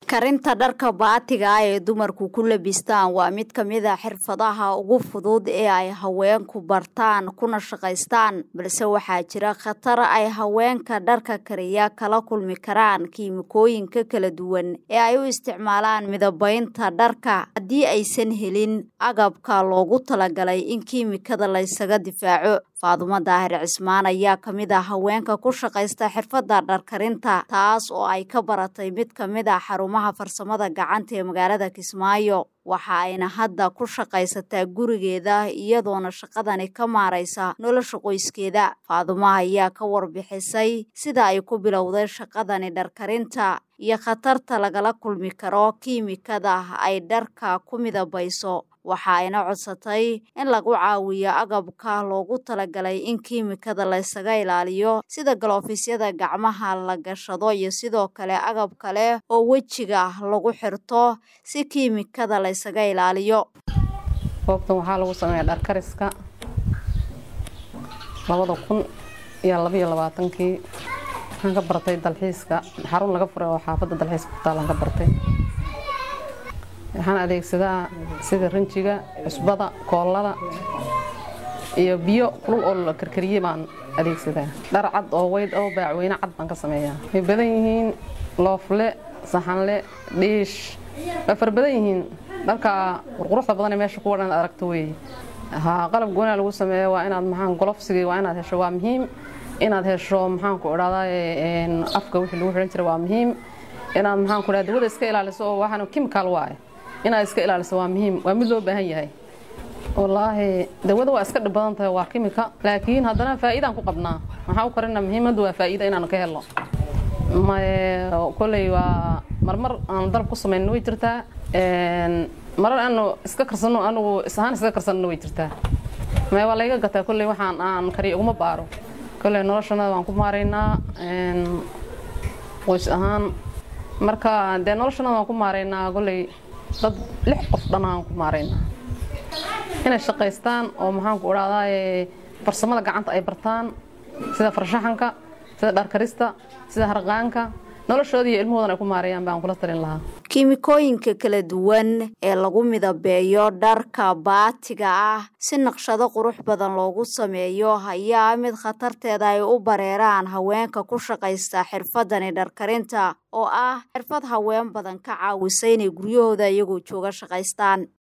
karinta dharka baatiga ah ee dumarku ku labistaan waa mid ka mid a xirfadaha ugu fudud ee ay haweenku bartaan kuna shaqaystaan balse waxaa jira khatar ay haweenka dharka kariya kala kulmi karaan kiimikooyinka kala duwan ee ay u isticmaalaan midabaynta dharka haddii aysan helin agabka loogu talagalay in kiimikada laysaga difaaco faadumo daahir cismaan ayaa ka mid ah haweenka ku shaqaysta xirfadda dharkarinta taas oo ay ka baratay mid ka mid ah xarumaha farsamada gacanta ee magaalada kismaayo waxa ayna hadda ku shaqaysataa gurigeeda iyadoona shaqadani ka maaraysa nolosha qoyskeeda faadumo ayaa ka warbixisay sida ay ku bilowday shaqadani dharkarinta iyo khatarta lagala kulmi karo kiimikada ay dharka ku midabayso waxa ayna codsatay in lagu caawiyo agabka loogu talagalay in kiimikada laysaga ilaaliyo sida galoofyada gacmaha la gashado iyo sidoo kale agab kale oo wejiga lagu xirto si kiimikada laysaga ilaaliyo goobtan waxaa lagu sameeyaa dharkariska labada kun iyo labaiyo labaatankii waxaan ka bartay dalxiiska xarun laga furay oo xaafadda dalxiiska ku taalaan ka bartay waxaan adeegsadaa sida rinjiga cusbada koollada iyo biyo kulul oo la karkariyey baan adeegsadaa dhar cad oo weyd oo baacweyne cad baan ka sameeyaa way badan yihiin loofle saxanle dhiish way fara badan yihiin dharka qurquruxda badan ee meesha kuwa dhan aragto weeye haa qalab goonaa lagu sameeya waa inaad maxaan golofsigii waa inaad hesho waa muhiim inaad hesho maxaanku idhahdaa afka wixii lagu xidhan jiray waa muhiim inaad maxaanku idhahda dawada iska ilaaliso oo waxaan chemical waaye inaad iska ilaaliso waa muhiim waa mid loo baahan yahay wallaahi dawada waa iska dhib badan tahay waa kimika laakiin haddana faa'iidaan ku qabnaa maxaa u karina muhiimaddu waa faa'iida inaanu ka helno koley waa marmar aan dalab ku samayno way jirtaa marar aanu iska karsanno anigu isahaan iska karsanno way jirtaa maya waa layga gataa kolley waxaan aan kariyo uguma baaro kolley noloshanada waan ku maaraynaa qoys ahaan marka dee noloshanada waan ku maaraynaa kolley dad lix qof dhan aan ku maaraynaa inay shaqaystaan oo maxaanku idhahdaa farsamada gacanta ay bartaan sida farshaxanka sida dharkarista sida harqaanka noloshooda iyo ilmahoodan ay ku maareeyaan baan kula talin lahaa kiimikooyinka kala duwan ee lagu midabeeyo dharka baatiga ah si naqshado qurux badan loogu sameeyo ayaa mid khatarteeda ay u bareeraan haweenka ku shaqaysta xirfadani dharkarinta oo ah xirfad haween badan ka caawisa inay guryahooda iyagoo jooga shaqaystaan